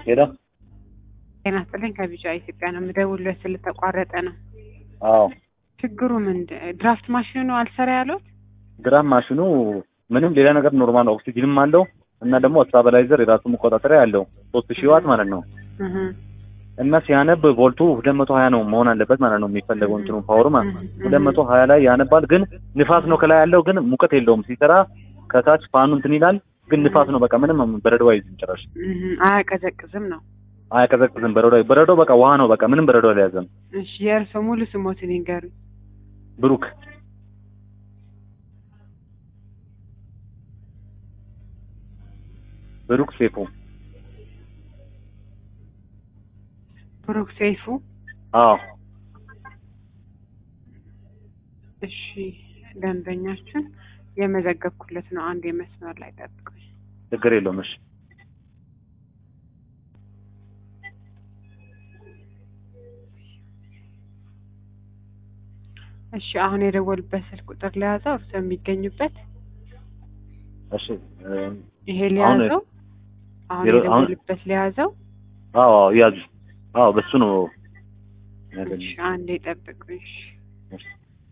ሄሎ ጤና ይስጥልኝ ከቢጫ ኢትዮጵያ ነው የምደውልለት ስለተቋረጠ ነው። አዎ ችግሩ ምንድን ድራፍት ማሽኑ አልሰራ ያሉት? ግራም ማሽኑ ምንም ሌላ ነገር ኖርማል ነው። ኦክሲጅንም አለው እና ደግሞ ስታብላይዘር የራሱ መቆጣጠሪያ አለው ሶስት ሺህ ዋት ማለት ነው። እህ እና ሲያነብ ቮልቱ ሁለት መቶ ሀያ ነው መሆን አለበት ማለት ነው የሚፈለገው እንትኑ ፓወሩ ማለት ነው። እህ ሁለት መቶ ሀያ ላይ ያነባል፣ ግን ንፋስ ነው ከላይ ያለው፣ ግን ሙቀት የለውም። ሲሰራ ከታች ፋኑ እንትን ይላል፣ ግን ንፋስ ነው በቃ ምንም በረዶ አይዝም ጭራሽ እህ አያቀዘቅዝም ነው። አያቀዘቅዝም። በረዶ በረዶ በቃ ውሃ ነው በቃ ምንም በረዶ አልያዘም። እሺ የእርሶ ሙሉ ስሞትን ይንገሩኝ። ብሩክ ብሩክ ሴፉ ብሩክ ሰይፉ። አዎ እሺ ደንበኛችን የመዘገብኩለት ነው። አንድ የመስመር ላይ ጠብቁኝ። ችግር የለውም። እሺ እሺ አሁን የደወሉበት ስልክ ቁጥር ለያዘው እርሶ የሚገኙበት እሺ እ፣ ይሄ አሁን ሊያዘው አሁን ዜሮ- አሁን- የደወሉበት ሊያዘው አዎ አዎ ያዙ። አዎ በሱ ነው ያገኘ እሺ አንዴ ጠብቁኝ። እሺ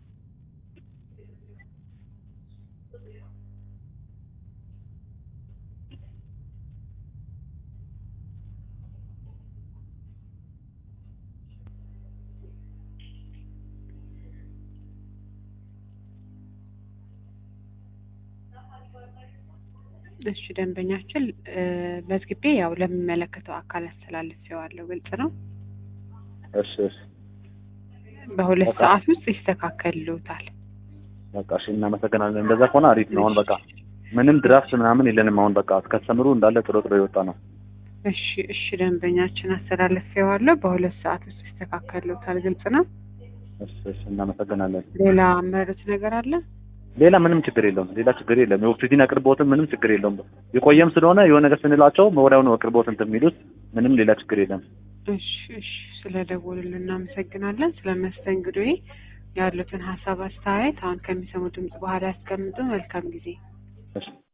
እሺ ደንበኛችን እ፣ መዝግቤ ያው ለሚመለከተው አካል አስተላልፌዋለሁ። ግልጽ ነው። እሺ እሺ በሁለት በቃ። ሰዓት ውስጥ ይስተካከልልዎታል። በቃ እሺ እናመሰግናለን። እንደዛ ከሆነ አሪፍ ነው። አሁን በቃ ምንም ድራፍት ምናምን የለንም። አሁን በቃ ከስተምሩ እንዳለ ጥሎ ጥሎ የወጣ ነው። እሺ እሺ ደንበኛችን አስተላልፌዋለሁ። በሁለት ሰዓት ውስጥ ይስተካከልልዎታል። ግልጽ ነው። እሺ እሺ እናመሰግናለን። ሌላ መሩት ነገር አለ? ሌላ ምንም ችግር የለውም። ሌላ ችግር የለም። የኦክሲጂን አቅርቦትም ምንም ችግር የለውም። የቆየም ስለሆነ የሆነ ነገር ስንላቸው ወዲያው ነው አቅርቦት እንትን የሚሉት። ምንም ሌላ ችግር የለም። እሺ እሺ ስለደወሉልን እናመሰግናለን። ስለ መስተንግዶዬ ያሉትን ሀሳብ አስተያየት አሁን ከሚሰሙ ድምጽ በኋላ ያስቀምጡ። መልካም ጊዜ። እሺ